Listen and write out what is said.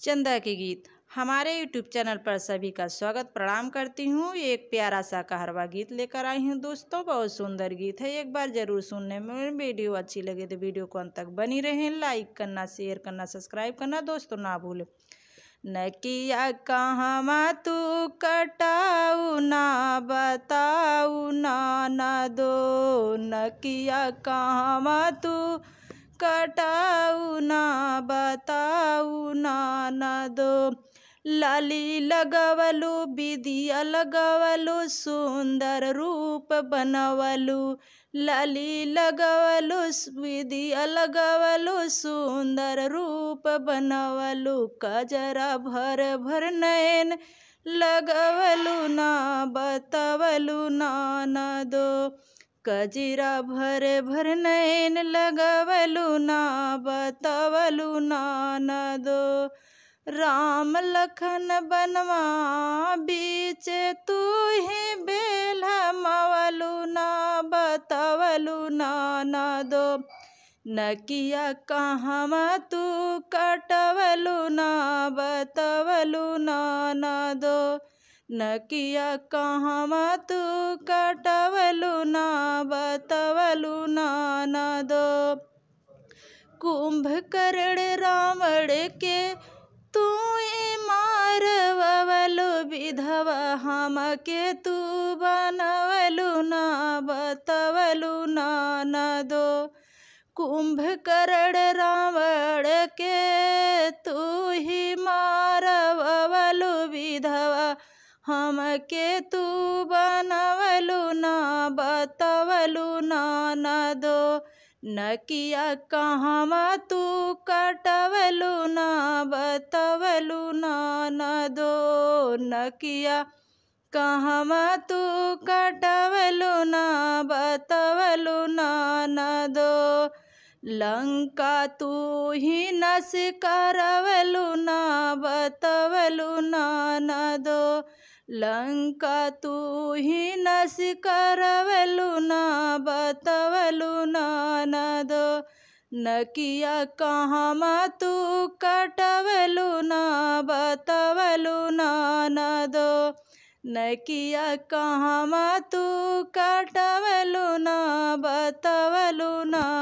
चंदा के गीत हमारे यूट्यूब चैनल पर सभी का स्वागत प्रणाम करती हूँ एक प्यारा सा कहरवा गीत लेकर आई हूँ दोस्तों बहुत सुंदर गीत है एक बार जरूर सुनने में वीडियो अच्छी लगे तो वीडियो को अंत तक बनी रहें लाइक करना शेयर करना सब्सक्राइब करना दोस्तों ना भूलें नकिया कहाँ तू कटाऊ ना बताऊ ना ना दो नकिया कहाँ तू कटाऊ ना बताऊ ना ना दो लाली लगवलु विदिया लगवलु सुंदर रूप बनवलु लाली लगवलु विदिया लगवलु सुंदर रूप बनवलु कजरा भर भर नयन लगवलु ना बतवलु ना ना दो कजरा भर भर नैन लगवलु ना बतवलु ना ना दो राम लखन बनवा बीच तू ही बेला मवलु ना बतवलु ना ना दो नकिया कहाँ तू कटवलु ना बतवलु ना ना दो नकिया कहाँ तू कटवलु ना बतवलु ना ना दो कुंभकर्ण रावण के तू मारवलु विधवा हम के तू बनवलु ना बतवलु ना ना दो कुंभकर्ण रावण के तू ही मारवलु विधवा हम के तू बनवलु ना बतवलु ना ना दो नकिया कहाँ तू कटवलु ना बतवलु ना ना दो नकिया कहाँ तू कटवलु ना बतवलु ना ना दो लंका तू ही नस करवलु ना बतवलु ना ना दो लंका तू ही नस करवलु ना बतवलु ना ना दो नकिया कहाँ तू कटवलु ना बतवलु ना ना दो नकिया कहाँ तू कटवलु ना बतवलु ना